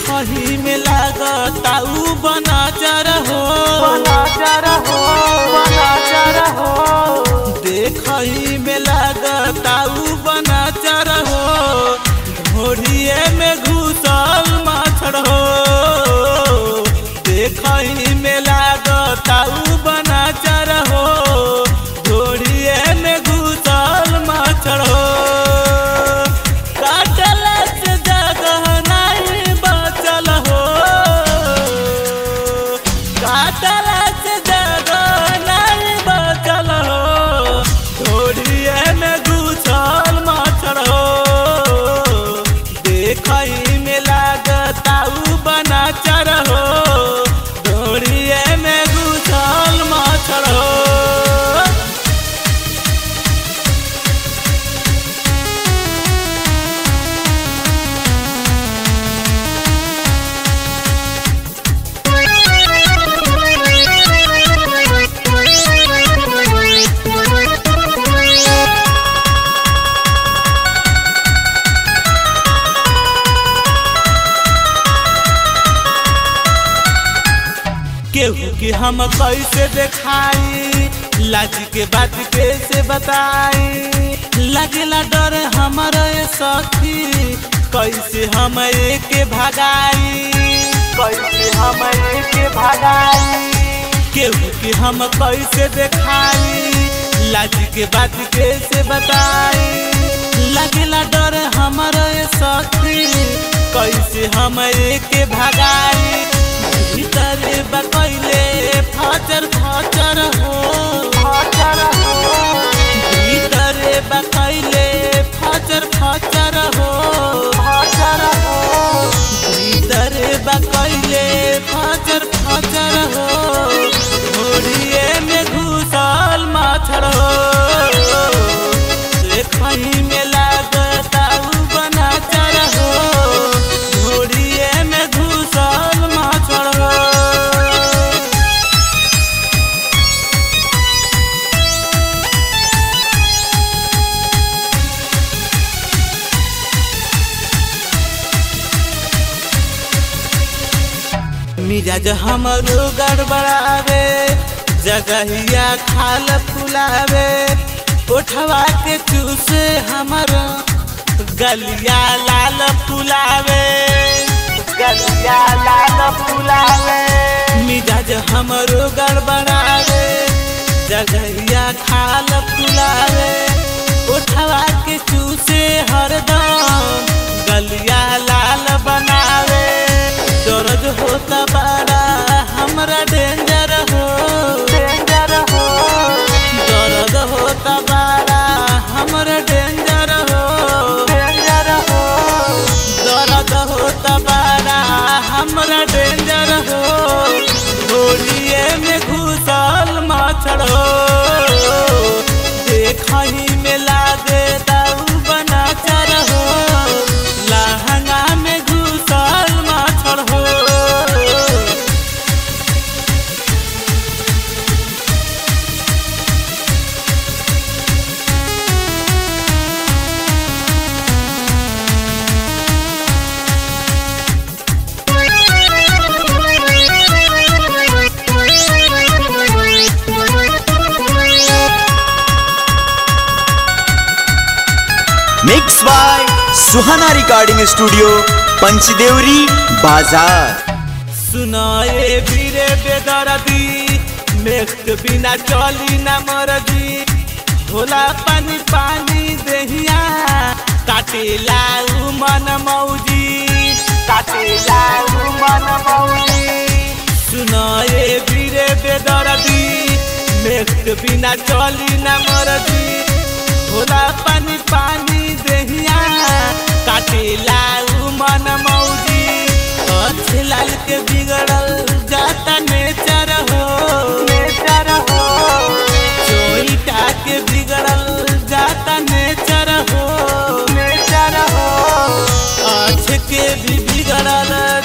देखही में लागता उ बनाचर हो बनाचर हो बनाचर हो देखही में लागता उ बनाचर हो ढोरिए में घुसल माछड़ हो देखही में लागता उ बनाचर हो ढोरिए में घुसल माछड़ हो काटल से जगह नहीं बचल हो काटल से जगह नहीं बचल हो ढोरिए में घुसल माछड़ हो देखई में लागता उ बनाचर हो ढोरिए में घुसल माछड़ हो केहू के हम कैसे देखाई लाज के बात कैसे बताई लगेला डर हमारे सखी कैसे हम के भगाई कैसे हम के भगाई केहू के हम कैसे देखाई लाज के बात कैसे बताई लगेला डर हमारे सखी कैसे हम के भगाई भीतर बकैले फाचर फाचर हो फाचर हो भीतर बकैले फाचर फाचर हो फाचर हो भीतर बकैले फाचर फाचर हो घोड़िए में घुसल माछड़ हो देखही में लागता उ बनाचर हो घोड़िए में घुसल माछड़ हो मिजाज हमरो गड़बड़ावे जगहिया खाल फुलावे उठवा के चूसे हमर गलिया लाल फुलावे गलिया लाल फुलावे मिजाज हमरो गड़बड़ावे जगहिया खाल फुलावे उठवा के चूसे हरदम गलिया लाल बनावे दर्द होता बड़ा हमरा डेंजर हो डेंजर हो दर्द होता बड़ा हमरा डेंजर हो डेंजर हो दर्द होता बड़ा हमरा डेंजर हो होलिए में घुसल माछड़ हो देखही में लागे दाऊ बनाचर हो लहंगा में घुसल माछड़ हो mix by Suhana recording studio Panchdevari बाजार सुनाए बीरे बेदरदी मेघ के बिना चली न मरदी होला पानी पानी देहिया काटेला उ मन मौजी काटेला मन मौली सुनाए बीरे बेदरदी मेघ के बिना चली न मरदी होला पानी पानी देहिया काटेला उ मन मौजी अच्छे लाल के बिगड़ल जाता नेचर हो नेचर हो चोईटा के बिगड़ल जाता नेचर हो नेचर हो अच्छे के भी बिगड़ल